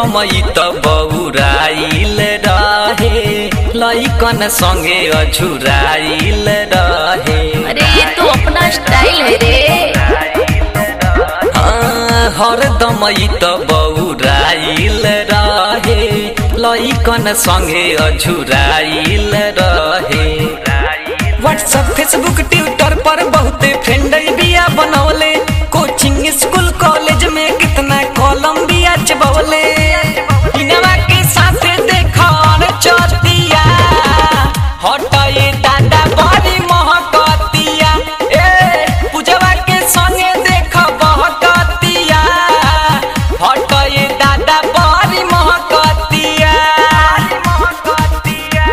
हरदमई त बौराइल रहे लैकन संगे अझुराइल रहे अरे ये तो अपना स्टाइल है रे हाँ, हरदमई त बौराइल रहे लैकन संगे अझुराइल रहे व्हाट्सएप फेसबुक ट्विटर पर बहुते फ्रेंड बिया बनौले कोचिंग स्कूल कॉलेज में कितना कॉलम बिया चबवले इनवा के साथे देखन चतिया हटाए दादा बड़ी महकतिया ए पूजवा के संगे देख बहकतिया हटाए दादा बड़ी महकतिया महकतिया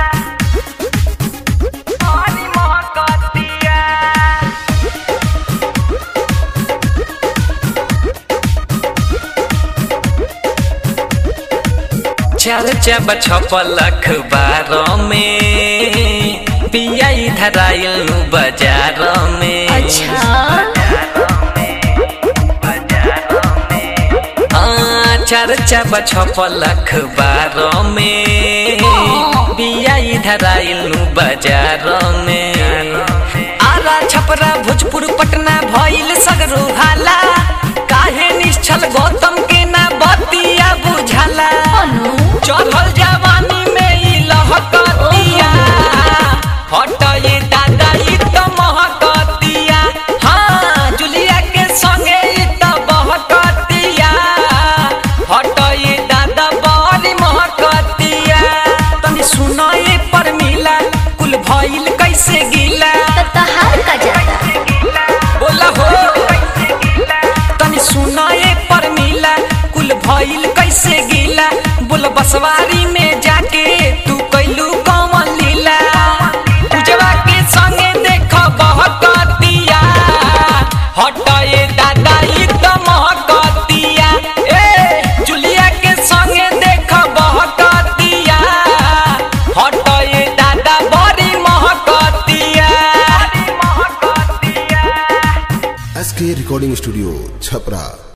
बड़ी महकतिया चर्चा छपल अखबार में पिया इधर आयल बाजार में अच्छा हाँ, चर्चा छपल अखबार में पिया इधर आयल बाजार में आरा छपरा भोजपुर पटना भइल सगरो हाला काहे निश्चल गौतम के ना बतिया बुझाला अनु चढ़ल जवानी में ई लहकतिया हटए दादा ई त महकतिया हाँ जुलिया के संगे ई त बहकतिया हटए दादा बड़ी महकतिया तनी सुनाए पर मिला कुल भइल कैसे गिला तो तहार का जाता बोला हो तनी सुनाए पर मिला कुल भइल कैसे गिला बोल बसवारी में जाके तू कैलू कौन लीला पूजवा के संगे देख बहकतिया हटए दादा ई त महकतिया ए जुलिया के संगे देख बहकतिया हटए दादा बड़ी महकतिया S K recording studio Chhapra